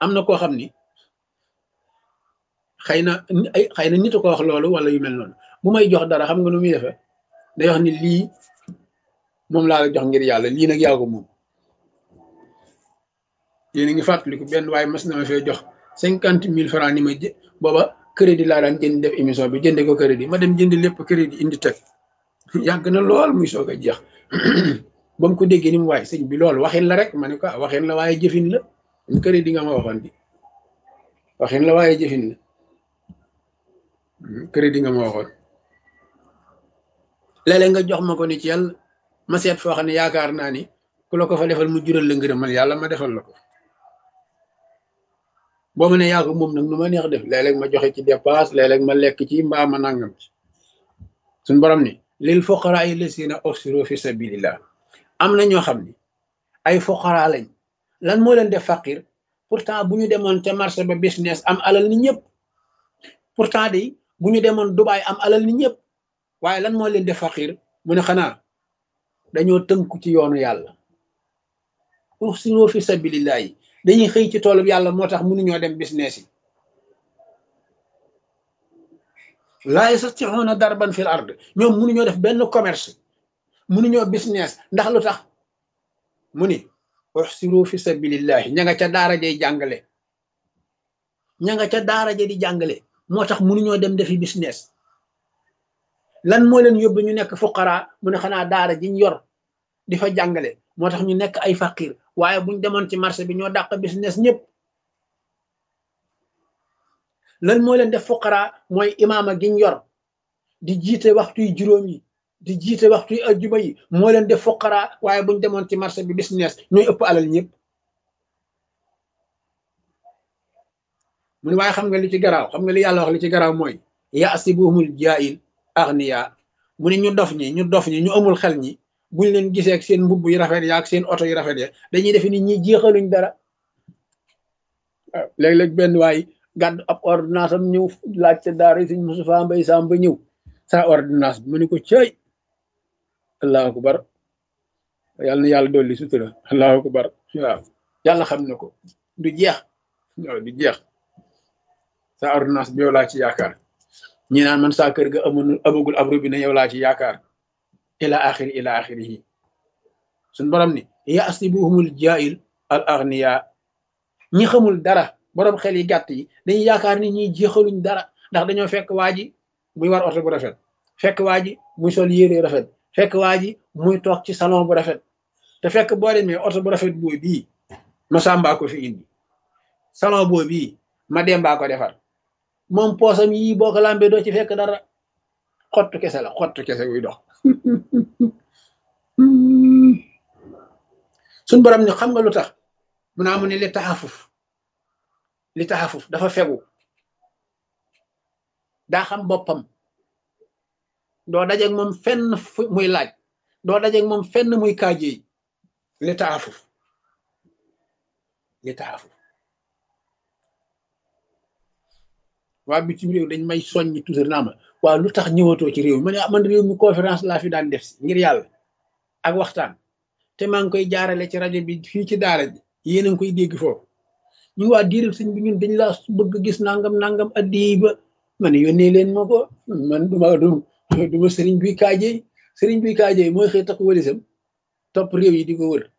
am na koo xam ni xëy na ay xëy na nit a ko wax loolu wala yu mel noonu bu may jox dara xam nga nu muy defee day wax ni lii moom laa la jox ngir yàlla lii nag yaa ko moom yéen a ngi fàttaliku benn waaye mas na ma fee jox cinquante mille francs ni ma jë booba crédit laa daan jënd def émission bi jënde ko crédit ma dem jënd lépp crédit indi teg yàgg na lool muy soog a jeex ba mu ko déggee ni mu waay sëñ bi loolu waxin la rek ma ne ko waxin la waaye jëfin la crédit nga ma waxoon bi waxin la waaye jëfin la crédit nga ma waxoon léeg-léeg nga jox ma ko ni ci yàlla ma seet foo xam ne yaakaar naa ni ku la ko fa defal mu jural la ngërëmal yàlla ma defal la ko boo ma ne yaa ko moom nag nu ma neex def léeg-léeg ma joxe ci dépasse léeg-léeg ma lekk ci mbaa ma nangam ci suñ borom ni lil fuqaraa lasina uxsiru fi sabilillah am na ñoo xam ni ay fuqaraa lañ lan moo leen def faqir pourtant bu ñu demoon ca marché ba business am alal ni ñëpp pourtant de bu ñu demoon Dubaay am alal ni ñëpp waaye lan moo leen def faqir mu ne xanaa dañoo tënku ci yoonu yàlla uxsiru fi sabilillah yi dañuy xëy ci toolub yàlla moo tax mënuñoo dem business yi laa yastati'una darban fil ard ñoom mënuñoo def benn commerce mënuñoo business ndax lu tax mu ni uxsiru fi sabilillahi ña nga ca daara jay jàngale ña nga ca daara ja di jàngale moo tax mënuñoo dem defi business lan moo leen yóbbu ñu nekk fuqara mu ne xanaa daara jiñ yor di fa jàngale moo tax ñu nekk ay faqir waaye buñ demoon ci marché bi ñoo dàq business ñëpp lan moo leen def fuqara mooy imaama giñ yor di jiite waxtu yu juróom yi di jiite waxtu yu ajjuma yi moo leen def fuqara waaye buñ demoon ci marché bi business ñooy ëpp alal ñëpp mu ne waaye xam nga li ci garaaw xam nga li yàlla wax li ci garaaw mooy yaasibuhumul jaahil agniya mu ne ñu dof ñi ñu dof ñi ñu amul xel ñi buñ leen gisee ak seen mbubb yu rafet ya ak seen oto yu rafet ya dañuy defe ni ñi jeexaluñ dara waaw léeg-léeg benn waay gàdd ab ordonnance am ñëw laaj ca daara yi suñ Moustapha Mbay Sam ba ñëw sa ordonnance bi mu ne ko cëy allahu akbar yàlla na yàlla dolli sutura allahu akbar waaw yàlla xam na ko du jeex waaw du jeex sa ordonnance bi yow laa ci yaakaar ñi naan man saa kër ga amul amagul ab robinet yow laa ci yaakaar ila axiri ila axirihi suñ borom ni yaasibuhumul jaahil al agniya ñi xamul dara borom xel yi gàtt yi dañuy yaakaar ni ñi jeexaluñ dara ndax dañoo fekk waa ji muy war oto bu rafet fekk waa ji muy sol yére rafet fekk waa ji muy toog ci salon bu rafet te fekk boo demee oto bu rafet boo bii ma sàmbaa ko fi indi salon boo bii ma dembaa ko defar moom poosam yii boo ko lambee doo ci fekk dara xottu kese la xottu kese wuy dox suñ borom ni xam nga lu tax mu naa mu ne li taxafuf li taxafuf dafa fegu daa xam boppam doo dajeeg moom fenn muy laaj doo dajeeg moom fenn muy kaajeey li taxafuf li taxafuf waa bitim réew dañ may soññi toujours naa ma waaw lu tax ñëwatoo ci réew mi ma ne man réew mi conférence laa fi daan def si ngir yàlla ak waxtaan te maa ngi koy jaarale ci rajo bi fii ci daara ji yéen a ngi koy dégg foofu ñu waa diiral sëñ bi ñun dañ laa bëgg gis nangam nangam addi ba ma ne yónnee leen ma ko man duma du duma sëriñ buy kaajey sëriñ buy kaajey mooy xëy takk walisam topp réew yi di ko wër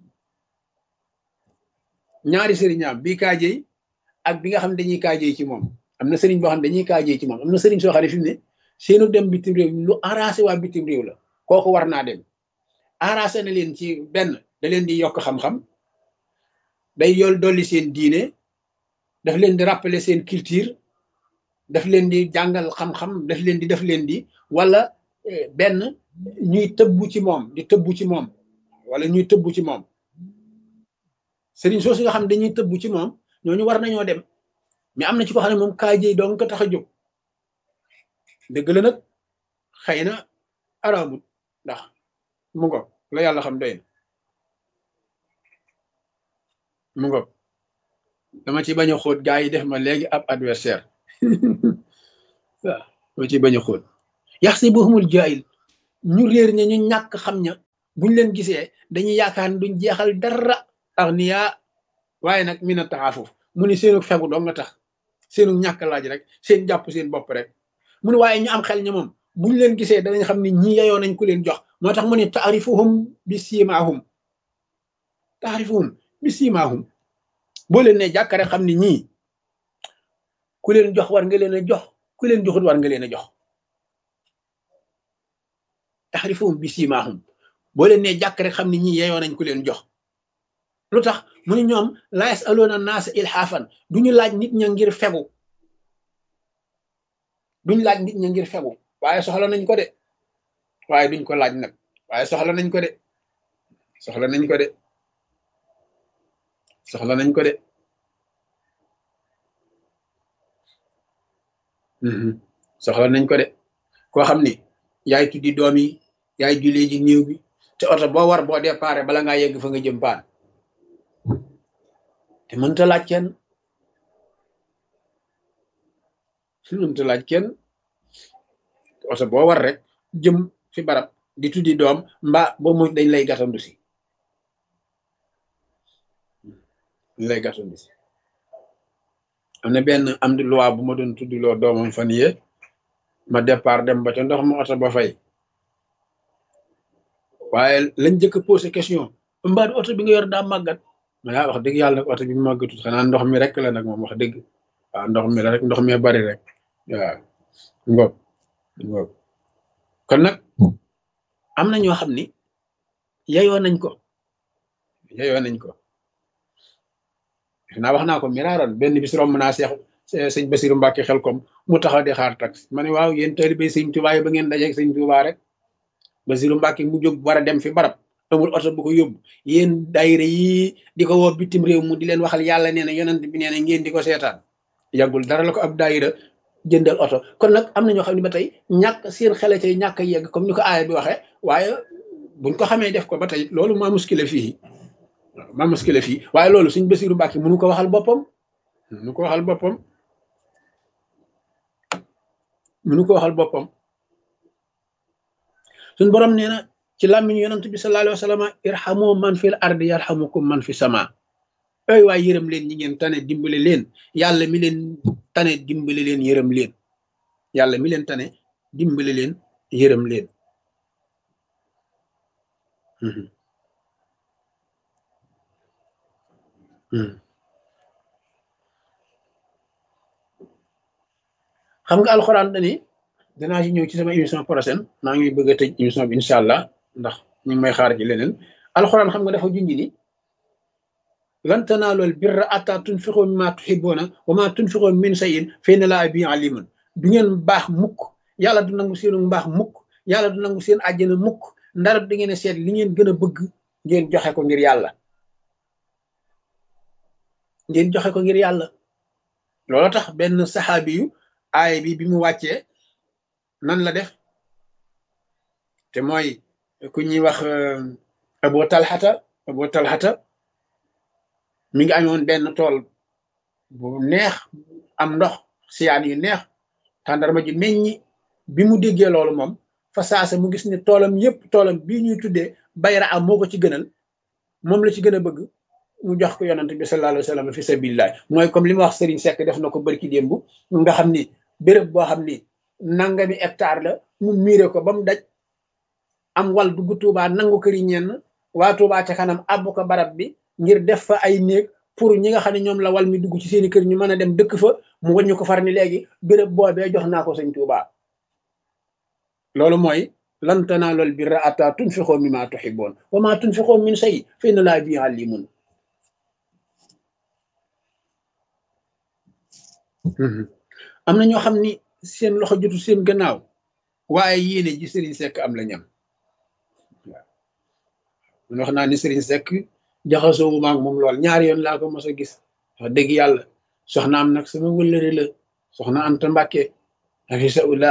ñaari sëriñaam bii kaajey ak bi nga xam dañuy kaajey ci moom am na sëriñ boo xam dañuy kaajey ci moom am na sëriñ soo xam ne fi mu ne seenu dem bitim réew lu arrangé waa bitim réew la kooku war naa dem arrangé na leen ci benn da leen di yokk xam-xam day yool dolli seen diine daf leen di rappeler seen culture daf leen di jàngal xam-xam daf leen di daf leen di wala benn ñuy tëbbu ci moom di tëbbu ci moom wala ñuy tëbbu ci moom sëriñ soosu nga xam dañuy tëbbu ci moom ñooñu war nañoo dem mais am na ci ko xam ne moom kaajey dong ko tax a jóg dëgg la nag xëy na araamut ndax mu ngo la yàlla xam doy na mu ngo dama ci bañ a xóot gaa yi def ma léegi ab adversaire waaw dama ci bañ a xóot yaxsibuhumul jaahil ñu réer ña ñu ñàkk xam ña buñ leen gisee dañuy yaakaar ne duñ jeexal dara agniya waaye nag mina taxaafuf mu ni seenu fegu doo nga tax seenu ñàkk laaj rek seen jàpp seen bopp rek mu ni waaye ñu am xel ña moom buñ leen gisee danañ xam ni ñi yeyoo nañ ku leen jox moo tax mu ni taarifuhum bi siimaahum taarifuhum bi siimaahum boo leen ne jàkkare xam ni ñii ku leen jox war nga leen a jox ku leen joxut war nga leen a jox taarifuhum bi siimaahum boo leen ne jàkk rek xam ni ñii yeyoo nañ ku leen jox lu tax mu ni ñoom la yasaloona naasa ilhaafan duñu laaj nit ña ngir fegu duñ laaj nit ña ngir fegu waaye soxla nañ ko de waaye duñ ko laaj nag waaye soxla nañ ko de soxla nañ ko de soxla nañ ko de soxla nañ ko de koo xam ni yaay tuddi doom yi yaay jullee ji néew bi te oto boo war boo déparé bala ngaa yegg fa nga jëm paan te mënta laaj kenn mënta laaj kenn oto boo war rek jëm fi barab di tuddi doom mbaa boo mu dañ lay gatandu si dañ lay gatandu si am na benn am di loi bu ma doon tuddiloo doomam fan yee ma départ dem ba ca ndox ma oto ba fay waaye lañ jëkk posé question mbaa du oto bi nga yor daa màggat ma yaa wax dëgg yàlla nag oto bi màggatut xanaa ndox mi rek la nag moom wax dëgg waaw ndox mi la rek ndox mi bari rek waaw ngoog ngoog kon nag am na ñoo xam ni yeyoo nañ ko yeyoo nañ ko naa wax naa ko miraaroon benn bis romb naa seex sëñ Basiru Mbàkke xel kom mu taxaw di xaar tax ma ne waaw yéen taalibe sëñ Tuubaa yi ba ngeen dajeeg sëñ Tuubaa rek Basiru Mbàkke mu jóg war a dem fi barab amul oto bu ko yóbbu yéen daayira yi di ko woo bitim réew mu di leen waxal yàlla nee na yonent bi nee na ngeen di ko seetaan yàggul dara la ko ab daayira jëndal oto kon nag am na ñoo xam ne ba tey ñàkk seen xele tey ñàkk a yegg comme ni ko aaya bi waxee waaye buñ ko xamee def ko ba tey loolu maa muskile fii maa muskile fii waaye loolu suñ Basiru Mbàkke mënu ko waxal boppam mënu ko waxal boppam mënu ko waxal boppam suñ borom nee na ci làmmiñu yonent bi sallallahu alayhi wa sallam irhamu man fil ardi yarhamukum man fi sama ay waay yërëm leen ñi ngeen tane dimbale leen yàlla mi leen tane dimbale leen yërëm leen yàlla mi leen tane dimbale leen yërëm leen xam nga alxuraan dani danaa ci ñëw ci sama émission prochaine maa ngi bëgg a tëj émission bi incha allah ndax ñu ngi may xaar ci leneen alxuraan xam nga dafa junj ni lan tanaalul birra attaa tunfiqu mimmaa tuhibbuuna wa maa tunfiqu min shay'in fa inna llaaha bihi aliimun du ngeen baax mukk yàlla du nangu seenu mbaax mukk yàlla du nangu seen àjjana mukk ndarab da ngeen a seet li ngeen gën a bëgg ngeen joxe ko ngir yàlla ngeen joxe ko ngir yàlla loolu tax benn saxaabi yu aay bi bi mu wàccee nan la def te mooy ku ñuy wax abo talxata abo talxata mi ngi amoon benn tool bu neex am ndox siyaan yu neex tàndarma ji meññi bi mu déggee loolu moom fa saasa mu gis ne toolam yépp toolam bii ñuy tuddee bayra am moo ko ci gënal moom la ci gën a bëgg mu jox ko yonante bi sallallahu alayhi wa sallam fi sabilillah mooy comme li ma wax Serigne Seck def na ko barki démb nga xam ni béréb boo xam ni nangami hectare la mu miire ko ba mu daj am wal dugg Tuubaa nangu këri ñenn waa Tuubaa ca kanam àbb ko barab bi ngir def fa ay néeg pour ñi nga xam ne ñoom la wal mi dugg ci seeni kër ñu mën a dem dëkk fa mu wàññi ko far ni léegi béréb boobee jox naa ko sëñ Tuubaa loolu mooy lan tanaalul birra hattaa tunfiqu mimmaa tuhibbuun wa maa tunfiqu min shay'in fa inna llaaha bihi aliimun am na ñoo xam ni seen loxo jotu seen gannaaw waaye yéene ji Serigne Seck am la ñam waaw man wax naa ni Serigne Seck jaxasoo wu maag moom lool ñaari yoon laa ko mos a gis wax dëgg yàlla soxna am nag sama wëllëre la soxna Anta Mbàkke hafisahullah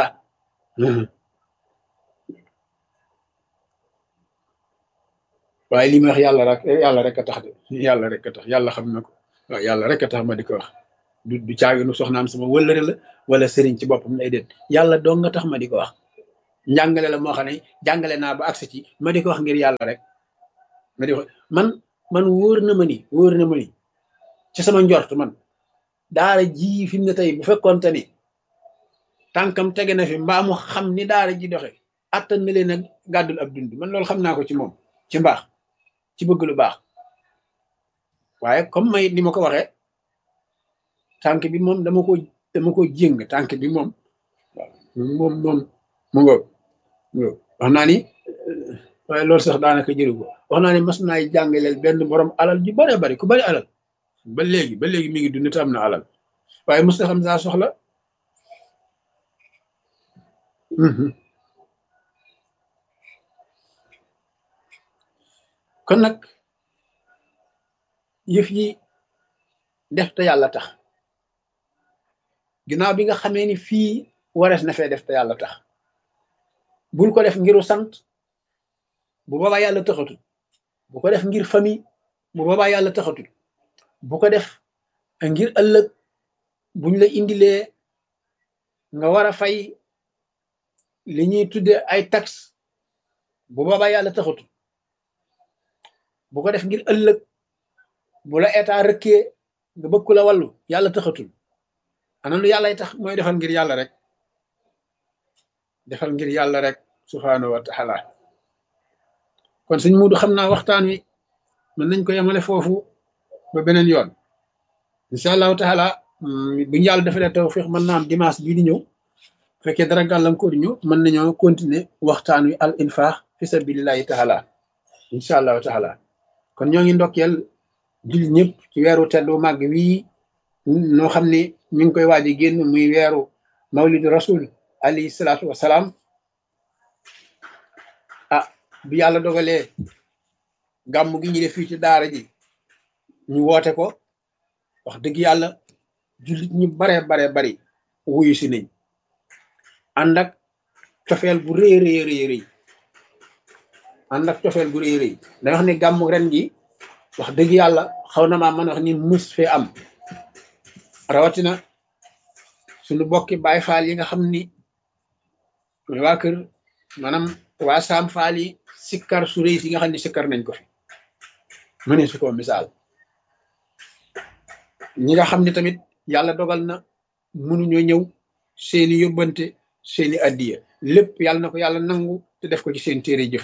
waaye li ma wax yàlla rek yàlla rek a tax de yàlla rek a tax yàlla xam na ko waaw yàlla rek a tax ma di ko wax du du caaginu soxnaam sama wëllëre la wala sëriñ ci boppam lay déet yàlla dong nga tax ma di ko wax njàngale la moo xam ne jàngale naa ba agsi ci ma di ko wax ngir yàlla rek ma di ko man man wóor na ma ni wóor na ma ni ci sama njort man daara ji fi mu ne tey bu fekkoonte ni tànkam tege na fi mbaa mu xam ni daara ji doxe attan na leen a gàddul ab dund man loolu xam naa ko ci moom ci mbaax ci bëgg lu baax waaye comme may ni ma ko waxee tànk bi moom dama ko dama ko jéng tànk bi moom waaw moom moom mu ngoog wax naa ni waaye loolu sax daanaka jëru ko wax naa ni mas naay jàngaleel benn borom alal ju bare bari ku bari alal ba léegi ba léegi mi ngi dund te am na alal waaye mos na xam saa soxla kon nag yëf yi def te yàlla tax ginnaaw bi nga xamee ni fii warees na fee def te yàlla tax bul ko def ngiru sant bu boobaa yàlla taxatul bu ko def ngir famille bu boobaa yàlla taxatul bu ko def ngir ëllëg buñ la indilee nga war a fay li ñuy tudde ay taxe bu boobaa yàlla taxatul bu ko def ngir ëllëg bu la état rëkkee nga bëgg ku la wàllu yàlla taxatul ana lu yàllay tax mooy defal ngir yàlla rek defal ngir yàlla rek subhaanahu wa taala kon suñ muudu xam naa waxtaan wi mën nañ ko yemale foofu ba beneen yoon incha allahu taala buñu yàlla defalee tawfiq mën naa am dimanche bii di ñëw fekkee dara gàllankoor ñu mën nañoo continuer waxtaan wi al infaq fi sabilillahi taala incha allahu taala kon ñoo ngi ndokkeel jullit ñëpp ci weeru teddu màgg wii noo xam ne mi ngi koy waaj a génn muy weeru mawlidu rasul alayhi salaatu wasalaam ah bi yàlla dogalee gàmm gi ñu def fii ci daara ji ñu woote ko wax dëgg yàlla jullit ñu bare bare bari wuyu si nañ ànd ak cofeel bu rëy rëy rëy rëy ànd ak cofeel bu rëy rëy da wax ne gàmm ren gi wax dëgg yàlla xaw na maa mën wax ni mus fee am rawatina suñu bokki baay faal yi nga xam ni muy waa kër maanaam waa saam faal yi sikkar su rëy si nga xam ni sikkar nañ ko fi mëne su ko misaal ñi nga xam ni tamit yàlla dogal na mënuñoo ñëw seeni yóbbante seeni addiya lépp yàlla na ko yàlla nangu te def ko ci seen téere jëf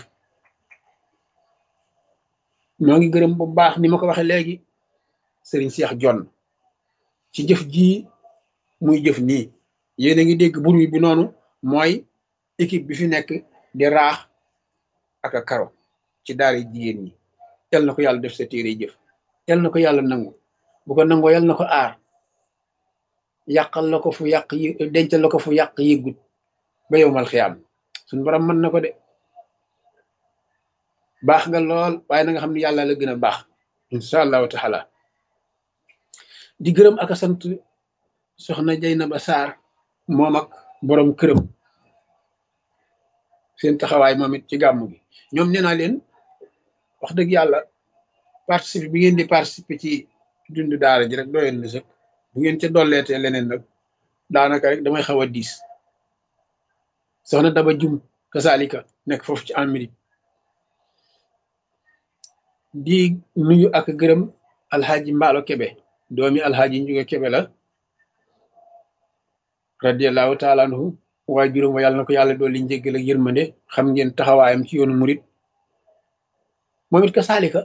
ñoo ngi gërëm bu baax ni ma ko waxee léegi sëriñ Cheikh Jonn ci jëf jii muy jëf nii yéen a ngi dégg bur wi bi noonu mooy équipe bi fi nekk di raax ak a karo ci daara jigéen ñi yal na ko yàlla def sa téere jëf yal na ko yàlla nangu bu ko nangoo yal na ko aar yàqal la ko fu yàq yi dencal la ko fu yàq yëggut ba yow mal xiyaam suñu borom mën na ko de baax nga lool waaye na nga xam ne yàlla la gën a baax incha allahu taala di gërëm ak a sant soxna Jaynaba Sarr moom ak borom këram seen taxawaay moom it ci gàmmu gi ñoom nee naa leen wax dëgg yàlla participer bi ngeen di participer ci dund daara ji rek doyoon na sëkk bu ngeen ca dolleetee leneen nag daanaka rek damay xaw a diis soxna Daba Jum kasaalika nekk foofu ci Amérique di nuyu ak gërëm alxaaji mbaalo kebe doomi alxaaji njuga kebe la radiallahu taala anhu waaye juróom wa yàlla na ko yàlla dool li njéggal ak yërmande xam ngeen taxawaayam ci yoonu murit moom it ka saalika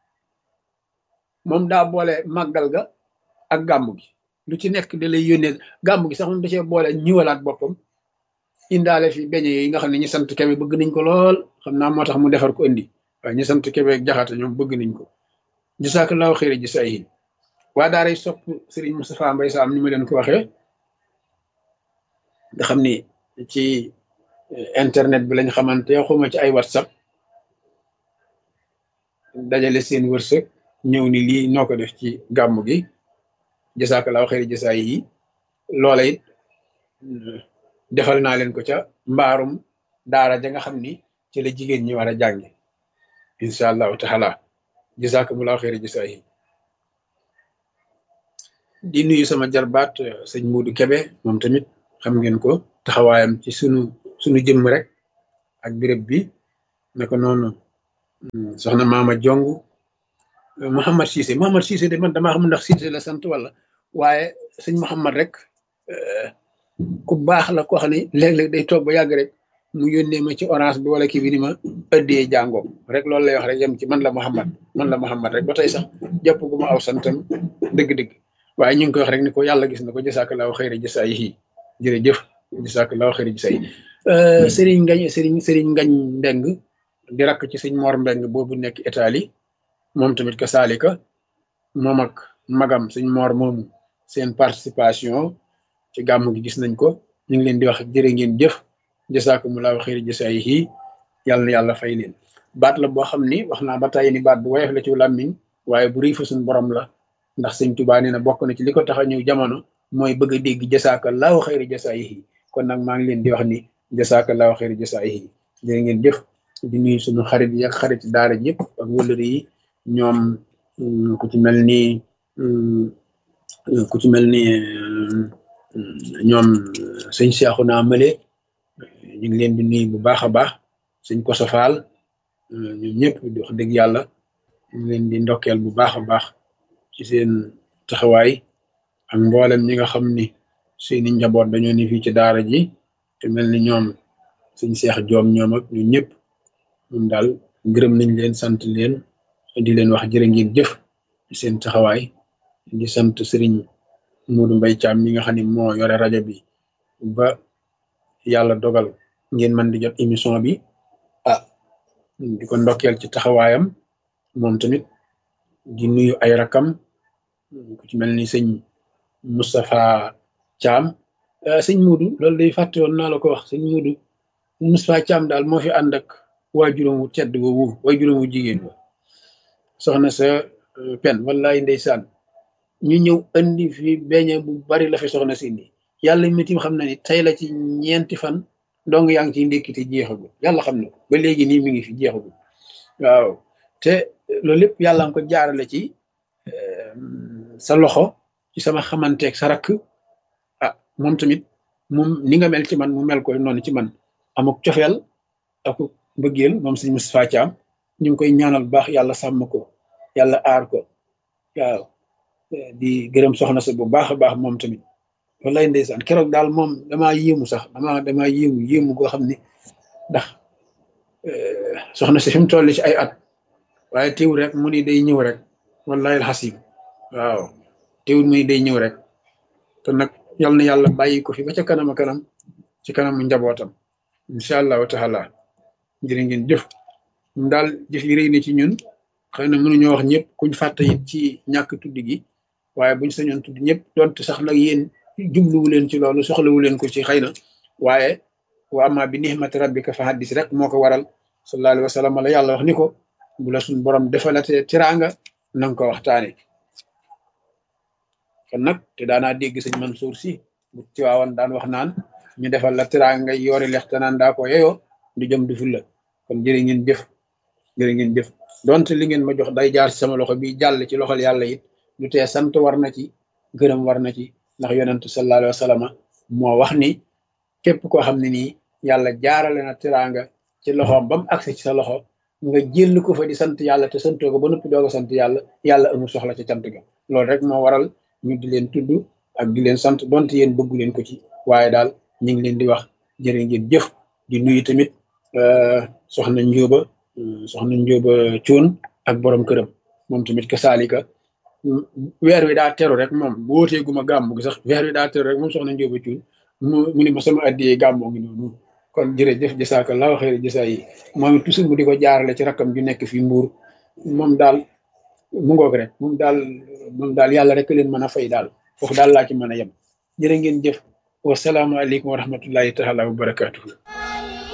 moom daa boole màggal ga ak gàmmu gi lu ci nekk da lay yónnee gàmmu gi sax moom da cee boole ñiwalaat boppam indaale fi beñe yi nga xam ne ñi sant kebe bëgg nañ ko lool xam naa moo tax mu defar ko indi waaye ñi sant kebe ak jaxate ñoom bëgg nañ ko jasaakallaahu xëyra jasaayihin waa daaray sopp Serigne Moustapha Mbaye Sam ni ma leen ko waxee nga xam ni ci internet bi lañ xamante xuma ci ay whatsapp dajale seen wërsëg ñëw ni lii noo ko def ci gàmmu gi jasaakallaahu xëyra jasaayihi loola it defal naa leen ko ca mbaarum daara ja nga xam ni ci la jigéen ñi war a jànge incha allahu taala jasakumullahu xeeri jasaayi di nuyu sama jarbaat sëñ Muudu Kebe moom tamit xam ngeen ko taxawaayam ci sunu sunu jëmm rek ak béréb bi naka noonu soxna Maama Jong Mouhamad Cissé Mouhamad Cissé de man damaa xam ndax Cissé la sant wala waaye sëñ Mouhamad rek ku baax la ko xam ne léeg-léeg day toog ba yàgg rek mu yónnee ma ci orange bi wala kii bi ni ma ëddee jàngoo rek loolu lay wax rek yem ci man la Mouhamad man la Mouhamad rek ba tey sax jàpp gu ma aw santam dëgg-dëgg waaye ñu ngi koy wax rek ni ko yàlla gis na ko jasaakallaahu xayra jasaayihi jërëjëf jasaakallaahu xayra jasaayihi sëriñ ngañ sëriñ sëriñ ngañ mbeng di rakk ci sëñ Mor mbeng boobu nekk Italie moom tamit ka saalika moom ak magam sëñ Mor moomu seen participation ci gàmm gi gis nañ ko ñu ngi leen di wax jërë ngeen jëf jasaakumulaahu xayra jasaayihi yàlla na yàlla fay leen baat la boo xam ni wax naa ba tàyyi ni baat bu woyof la ci làmmiñ waaye bu rëy fa suñ borom la ndax sëñ Tuubaa nee na bokk na ci li ko tax a ñëw jamono mooy bëgg a dégg jasaakallahu xayri jasaayihi kon nag maa ngi leen di wax ni jasaakallahu xayri jasaayihi jërë ngeen jëf di nuyu suñu xarit yi ak xarit daara ñëpp ak wëllëri yi ñoom ku ci mel ni ku ci mel ni ñoom sëñ Seexuna Male ñu ngi leen di nuyu bu baax a baax sëñ Kosofaal ñoom ñëpp di wax dëgg yàlla ñu ngi leen di ndokkeel bu baax a baax ci seen taxawaay ak mboolem ñi nga xam ni seeni njaboot dañoo ni fii ci daara ji te mel ni ñoom suñ seex joom ñoom ak ñu ñëpp ñun daal gërëm nañ leen sant leen di leen wax jërë ngeen jëf ci seen taxawaay di sant sëriñ Muudu Mbay Caam mi nga xam ne moo yore rajo bi ba yàlla dogal ngeen mën di jot émission bi ah di ko ndokkeel ci taxawaayam moom tamit di nuyu ay rakam ku ci mel ni sëñ Moustapha Thiam sëñ Muudu loolu day fàtte woon naa la ko wax sëñ Muudu Moustapha Thiam daal moo fi ànd ak waajuram wu tedd woowu waajuram wu jigéen wa soxna sa pen wallaay ndeysaan ñu ñëw andi fi beñe bu bari la fi soxna si indi yàlla mitim xam na ni tey la ci ñeenti fan dong yaa ngi ciy ndékkite jeexagul yàlla xam na ko ba léegi nii mi ngi fi jeexagul waaw te loolu lépp yàlla nga ko jaarale ci sa loxo ci sama xamanteeg sa rakk ah moom tamit moom ni nga mel ci man mu mel koy noonu ci man amuk cofeel ak mbëggeel moom sëñ Moustapha Thiam ñu ngi koy ñaanal baax yàlla sàmm ko yàlla aar ko waaw di gërëm soxna sa bu baax a baax moom tamit wallaay ndeysaan keroog daal moom damaa yéemu sax damaa damaa yéemu yéemu goo xam ne ndax soxna si fi mu toll ci ay at waaye teewul rek mu ni day ñëw rek wallahi alxasim waaw teewul mu ni day ñëw rek te nag yal na yàlla bàyyi ko fi ba ca kanam a kanam ci kanamu njabootam incha allahu taala jërë ngeen jëf ñun daal jëf yi rëy na ci ñun xëy na mënuñoo wax ñëpp kuñ fàtte it ci ñàkk tudd gi waaye buñ sañoon tudd ñëpp donte sax nag yéen jubluwu leen ci loolu soxlawu leen ko ci xëy na waaye wa amma bi nihmati rabbika fa haddis rek moo ko waral sallallahu alayhi wa sallam la yàlla wax ni ko bu la suñ borom defalatee tiraanga na nga ko waxtaane kon nag te daanaa dégg sëñ Mansour si bu tiwaawan daan wax naan ñu defal la tiraanga yoori lex te naan daa ko yeyoo du jëm du ful la kon jërë ngeen jëf jërë ngeen jëf donte li ngeen ma jox day jaar ci sama loxo bi jàll ci loxol yàlla it du tee sant war na ci gërëm war na ci ndax yonentu sallallahu alayhi wa sallam moo wax ni képp koo xam ne nii yàlla jaarale na tiraanga ci loxoom ba mu agsi ci sa loxo nga jël ko fa di sant yàlla te santoo ko ba noppi doog a sant yàlla yàlla amul soxla ci cant ga loolu rek moo waral ñu di leen tudd ak di leen sant donte yéen bëggu leen ko ci waaye daal ñu ngi leen di wax jërë ngeen jëf di nuyu tamit soxna njóoba soxna njóoba cuun ak borom këram moom tamit ka saalika weer wi daa teru rek moom bu wootee guma gàmmu gi sax weer wi daa teru rek moom soxna njóoba cuun mu mu ni ma sama addiyee gàmmoo ngi noonu kon jërëjëf jasaaka laahu xayri jasaa yi moom it toujours mu di ko jaarale ci rakkam ju nekk fii mbuur moom daal mu ngoog rek moom daal moom daal yàlla rek leen mën a fay daal foofu daal laa ci mën a yem jërë ngeen jëf wasalaamualeykum wa rahmatullahi taala wa barakatuhu